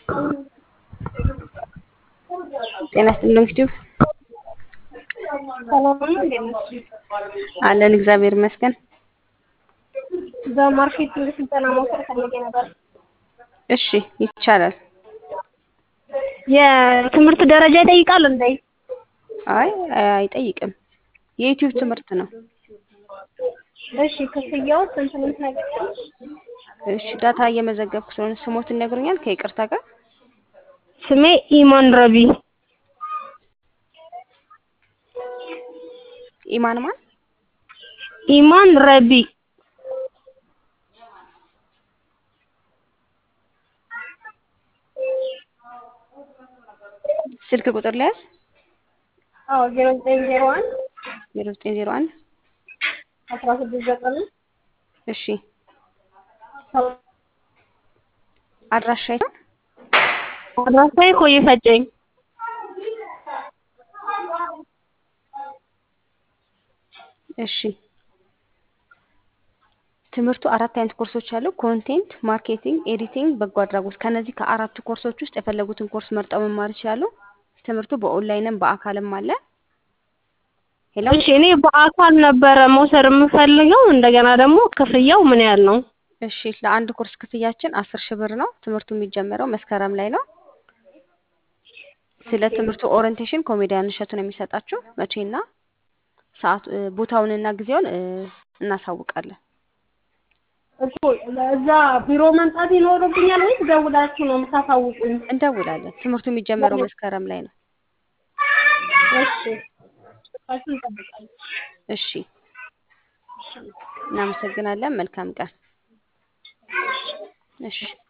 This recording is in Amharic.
ጤና ይስጥልኝ ዩቲዩብ ሰላም ነው። እንዴት ነሽ? አለን እግዚአብሔር ይመስገን። በማርኬቲንግ ስልጠና መውሰድ ፈልጌ ነበር። እሺ ይቻላል። የትምህርት ደረጃ ይጠይቃል እንዴ? አይ አይጠይቅም። የዩቲዩብ ትምህርት ነው። እሺ ክፍያው ስንት ምን ታገኛለሽ? እሺ ዳታ እየመዘገብኩ ስለሆነ ስሞትን ይነግሩኛል ከይቅርታ ጋር ስሜ ኢማን ረቢ ኢማን ማን? ኢማን ረቢ ስልክ ቁጥር ለያዝ አዎ ዜሮ ዘጠኝ ዜሮ አንድ ዜሮ ዘጠኝ ዜሮ አንድ አስራ ስድስት ዘጠኝ እሺ አድራሻ የት ነው? አድራሻዬ ኮዬ ፈጨኝ እሺ ትምህርቱ አራት አይነት ኮርሶች አሉ። ኮንቴንት፣ ማርኬቲንግ፣ ኤዲቲንግ፣ በጎ አድራጎት። ከነዚህ ከአራቱ ኮርሶች ውስጥ የፈለጉትን ኮርስ መርጠው መማር ይችላሉ። ትምህርቱ በኦንላይንም በአካልም አለ። ሄሎ እሺ እኔ በአካል ነበረ መውሰድ የምፈልገው እንደገና ደግሞ ክፍያው ምን ያህል ነው? እሺ ለአንድ ኮርስ ክፍያችን አስር ሺህ ብር ነው። ትምህርቱ የሚጀመረው መስከረም ላይ ነው። ስለ ትምህርቱ ኦሪንቴሽን ኮሜዲያን እሸቱ ነው የሚሰጣችሁ። መቼና ሰዓቱ ቦታውንና ጊዜውን እ እናሳውቃለን። እኮ እዛ ቢሮ መምጣት ይኖርብኛል ወይስ ደውላችሁ ነው የምታሳውቁኝ? እንደውላለን። ትምህርቱ የሚጀመረው መስከረም ላይ ነው። እሺ እሱን እንጠብቃለን። እሺ እናመሰግናለን። መልካም ቀን። እሺ